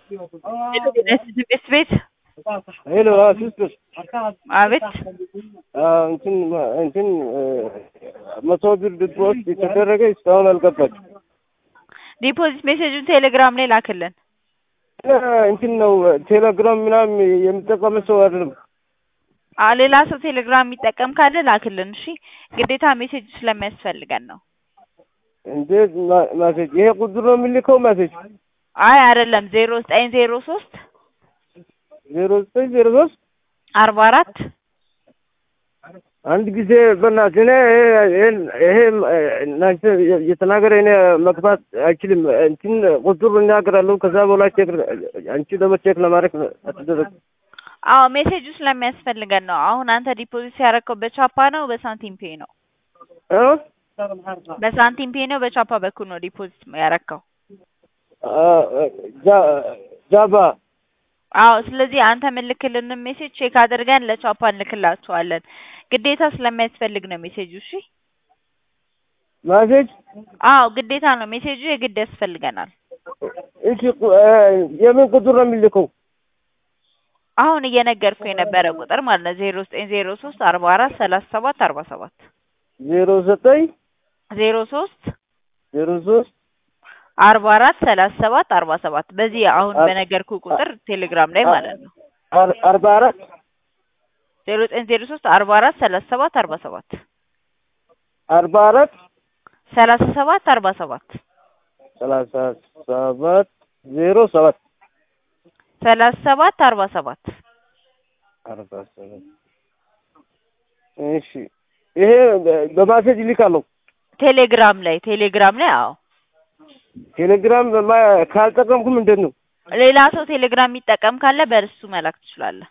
ቤት ቤት ሄሎ ሲስተር አቤት እንትን እንትን መቶ ብር ዲፖዚት የተደረገ እስካሁን አልገባች። ዲፖዚት ሜሴጁን ቴሌግራም ላይ ላክልን። እንትን ነው ቴሌግራም ምናምን የሚጠቀም ሰው አይደለም። አ ሌላ ሰው ቴሌግራም የሚጠቀም ካለ ላክልን። እሺ ግዴታ ሜሴጅ ስለሚያስፈልገን ነው። እንዴት ማሴጅ? ይሄ ቁጥር ነው የሚልከው ማሴጅ? አይ አይደለም፣ ዜሮ ዘጠኝ ዜሮ ሶስት ዜሮ ዘጠኝ ዜሮ ሶስት አርባ አራት አንድ ጊዜ በእናትህ እኔ ይሄ እናንተ የተናገረ እኔ መግባት አይችልም። እንትን ቁጥሩ እናገራለሁ። ከዛ በኋላ ቼክ አንቺ ደግሞ ቼክ ለማድረግ አትደረግ። አዎ ሜሴጁ ስለሚያስፈልገን ነው። አሁን አንተ ዲፖዚት ያደረከው በቻፓ ነው በሳንቲም ፔ ነው? በሳንቲም ፔ ነው በቻፓ በኩል ነው ዲፖዚት ያረከው? ጃባ አዎ። ስለዚህ አንተ ምልክልን ሜሴጅ ቼክ አድርገን ለቻፓ እንልክላቸዋለን። ግዴታ ስለሚያስፈልግ ነው ሜሴጁ። እሺ ማሴጅ? አዎ ግዴታ ነው ሜሴጁ፣ የግድ ያስፈልገናል። እሺ የምን ቁጥር ነው የሚልከው? አሁን እየነገርኩ የነበረ ቁጥር ማለት ነው ዜሮ ዘጠኝ ዜሮ ሶስት አርባ አራት ሰላሳ ሰባት አርባ ሰባት ዜሮ ዘጠኝ ዜሮ ሶስት ዜሮ ሶስት አርባ አራት ሰላሳ ሰባት አርባ ሰባት በዚህ አሁን በነገርኩ ቁጥር ቴሌግራም ላይ ማለት ነው አርባ አራት ዜሮ ዘጠኝ ዜሮ ሶስት አርባ አራት ሰላሳ ሰባት አርባ ሰባት አርባ አራት ሰላሳ ሰባት አርባ ሰባት ሰላሳ ሰባት ዜሮ ሰባት ሰላሳ ሰባት አርባ ሰባት አርባ ሰባት እሺ ይሄ በማሴጅ ይልካለሁ ቴሌግራም ላይ ቴሌግራም ላይ አዎ ቴሌግራም ካልጠቀምኩ ምንድን ነው ሌላ ሰው ቴሌግራም የሚጠቀም ካለ በእርሱ መላክ ትችላለህ